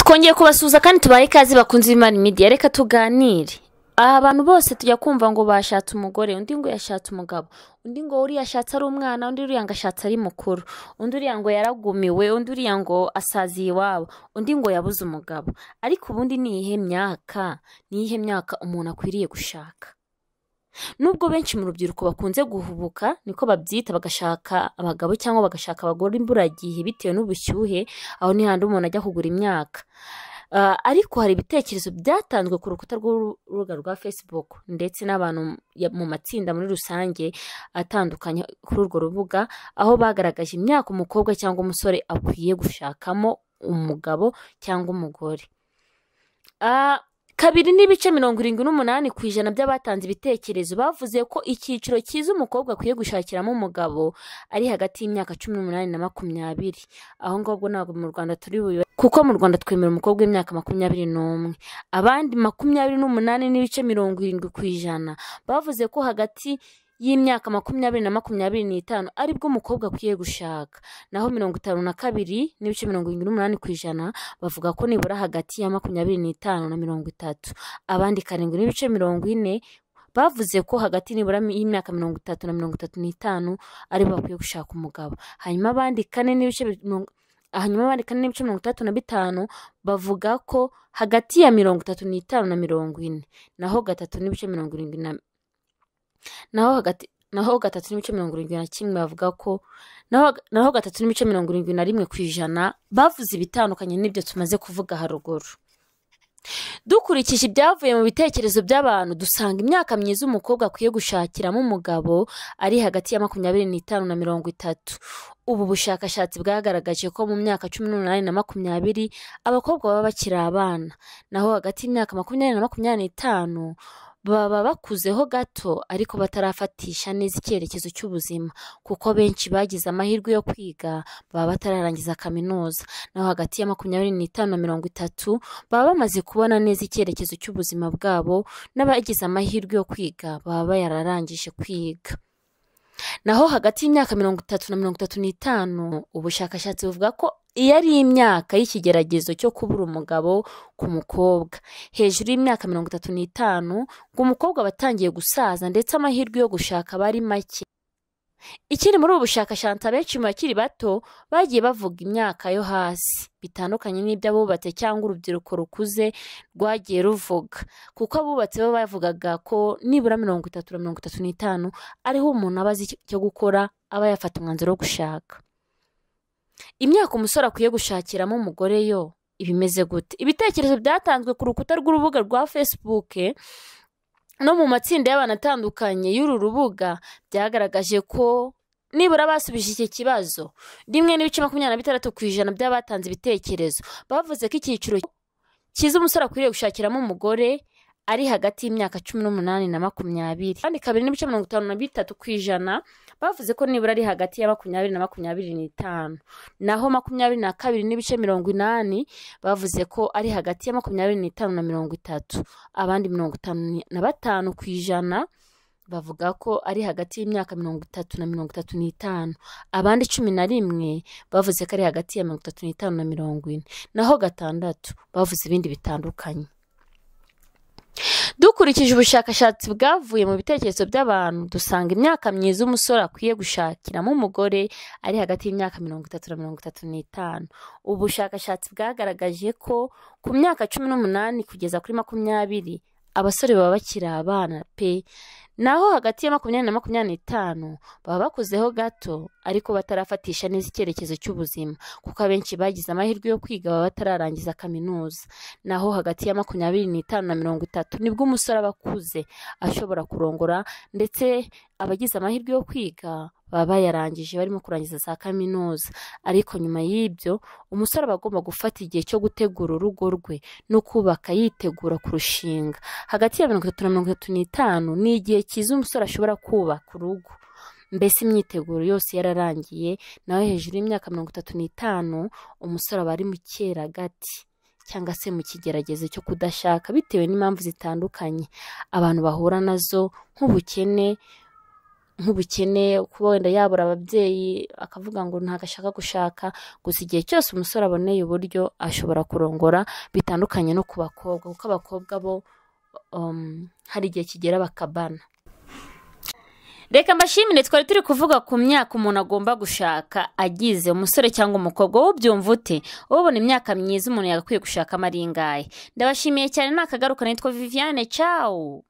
twongeye kubasuhuza kandi tubahe ikaze bakunze imana imidiya reka tuganire aha abantu bose tujya kumva ngo bashatse umugore undi ngo yashatse umugabo undi ngo uriya ashatse ari umwana undi uriya ngo ashatse ari mukuru undi uriya ngo yaragumiwe undi uriya ngo asaziye iwabo undi ngo yabuze umugabo ariko ubundi ni iyihe myaka ni iyihe myaka umuntu akwiriye gushaka nubwo benshi mu rubyiruko bakunze guhubuka niko babyita bagashaka abagabo cyangwa bagashaka abagore imburagihe bitewe n'ubushyuhe aho ni handi umuntu ajya kugura imyaka Ah, ariko hari ibitekerezo byatanzwe ku rukuta rw'urubuga rwa facebook ndetse n'abantu ya- mu matsinda muri rusange atandukanye kuri urwo rubuga aho bagaragaje imyaka umukobwa cyangwa umusore akwiye gushakamo umugabo cyangwa umugore Ah, kabiri n'ibice mirongo irindwi n'umunani ku ijana by'abatanze ibitekerezo bavuze ko icyiciro cyiza umukobwa akwiye gushakiramo umugabo ari hagati y'imyaka cumi n'umunani na makumyabiri aho ngobwo ntabwo mu rwanda turi bube kuko mu rwanda twemera umukobwa w'imyaka makumyabiri n'umwe abandi makumyabiri n'umunani n'ibice mirongo irindwi ku ijana bavuze ko hagati y'imyaka makumyabiri na makumyabiri n'itanu aribwo umukobwa akwiye gushaka naho mirongo itanu na kabiri n'ibice mirongo irindwi n'umunani ku ijana bavuga ko nibura hagati ya makumyabiri n'itanu na mirongo itatu abandi karindwi n'ibice mirongo ine bavuze ko hagati nibura y'imyaka mirongo itatu na mirongo itatu n'itanu aribo bakwiye gushaka umugabo hanyuma abandi kane n'ibice mirongo- hanyuma abandi kane n'ibice mirongo itandatu na bitanu bavuga ko hagati ya mirongo itatu n'itanu na mirongo ine naho gatatu n'ibice mirongo irindwi na naho hagati naho gatatu n'ibice mirongo irindwi na kimwe bavuga ko naho naho gatatu n'ibice mirongo irindwi na rimwe ku ijana bavuze ibitandukanye n'ibyo tumaze kuvuga haruguru dukurikije ibyavuye mu bitekerezo by'abantu dusanga imyaka myiza umukobwa akwiye gushakiramo umugabo ari hagati ya makumyabiri n'itanu na mirongo itatu ubu bushakashatsi bwagaragaje ko mu myaka cumi n'umunani na makumyabiri abakobwa baba bakiri abana naho hagati y'imyaka makumyabiri na makumyabiri n'itanu baba bakuzeho gato ariko batarafatisha neza icyerekezo cy'ubuzima kuko benshi bagize amahirwe yo kwiga baba batararangiza kaminuza naho hagati ya makumyabiri n'itanu na mirongo itatu baba bamaze kubona neza icyerekezo cy'ubuzima bwabo n'abagize amahirwe yo kwiga baba bayararangije kwiga naho hagati y'imyaka mirongo itatu na mirongo itatu n'itanu ubushakashatsi buvuga ko iyo ari imyaka y'ikigeragezo cyo kubura umugabo ku mukobwa hejuru y'imyaka mirongo itatu n'itanu ngo umukobwa aba atangiye gusaza ndetse amahirwe yo gushaka aba ari make ikiri muri ubu bushakashatsi abenshi mu bakiri bato bagiye bavuga imyaka yo hasi bitandukanye n'iby'abubatse cyangwa urubyiruko rukuze rwagiye ruvuga kuko abubatse bo bavugaga ko nibura mirongo itatu na mirongo itatu n'itanu ariho umuntu aba azi icyo gukora aba yafata umwanzuro wo gushaka imyaka umusore akwiye gushakiramo umugore yo iba imeze gute ibitekerezo byatanzwe ku rukuta rw'urubuga rwa facebook no mu matsinda y'abantu atandukanye y'uru rubuga byagaragaje ko nibura basubije iki kibazo rimwe n'ibice makumyabiri na bitandatu ku ijana by'abatanze ibitekerezo bavuze ko icyiciro cyiza umusore akwiriye gushakiramo umugore ari hagati y'imyaka cumi n'umunani na makumyabiri kandi kabiri n'ibice mirongo itanu na bitatu ku ijana bavuze ko nibura ari hagati ya makumyabiri na makumyabiri n'itanu naho makumyabiri na kabiri n'ibice mirongo inani bavuze ko ari hagati ya makumyabiri n'itanu na mirongo itatu abandi mirongo itanu na batanu ku ijana bavuga ko ari hagati y'imyaka mirongo itatu na mirongo itatu n'itanu abandi cumi na rimwe bavuze ko ari hagati ya mirongo itatu n'itanu na mirongo ine naho gatandatu bavuze ibindi bitandukanye dukurikije ubushakashatsi bwavuye mu bitekerezo by'abantu dusanga imyaka myiza umusore akwiye gushakiramo umugore ari hagati y'imyaka mirongo itatu na mirongo itatu n'itanu ubu bushakashatsi bwagaragaje ko ku myaka cumi n'umunani kugeza kuri makumyabiri abasore baba bakiri abana pe naho hagati ya makumyabiri na makumyabiri n'itanu baba bakuzeho gato ariko batarafatisha neza icyerekezo cy'ubuzima kuko abenshi bagize amahirwe yo kwiga baba batararangiza kaminuza naho hagati ya makumyabiri n'itanu na mirongo itatu nibwo umusore aba akuze ashobora kurongora ndetse abagize amahirwe yo kwiga baba bayarangije barimo kurangiza za kaminuza ariko nyuma y'ibyo umusore aba agomba gufata igihe cyo gutegura urugo rwe no kubaka yitegura kurushinga hagati ya mirongo itatu na mirongo itatu n'itanu ni igihe cyiza umusore ashobora kubaka urugo mbese imyiteguro yose yararangiye nawe hejuru y'imyaka mirongo itatu n'itanu umusore aba ari mu cyeragati cyangwa se mu kigeragezo cyo kudashaka bitewe n'impamvu zitandukanye abantu bahura nazo nk'ubukene nk'ubukene kuba wenda yabura ababyeyi akavuga ngo ntabwo ashaka gushaka gusa igihe cyose umusore aboneye uburyo ashobora kurongora bitandukanye no ku bakobwa kuko abakobwa bo um, hari igihe kigera bakabana reka mbashimire twari turi kuvuga ku myaka umuntu agomba gushaka agize umusore cyangwa umukobwa wowe ubyumva ute wowe ubona imyaka myiza umuntu yagakwiye gushakamo ari ingahe ndabashimiye cyane ni akagaruka nitwa viviane cawu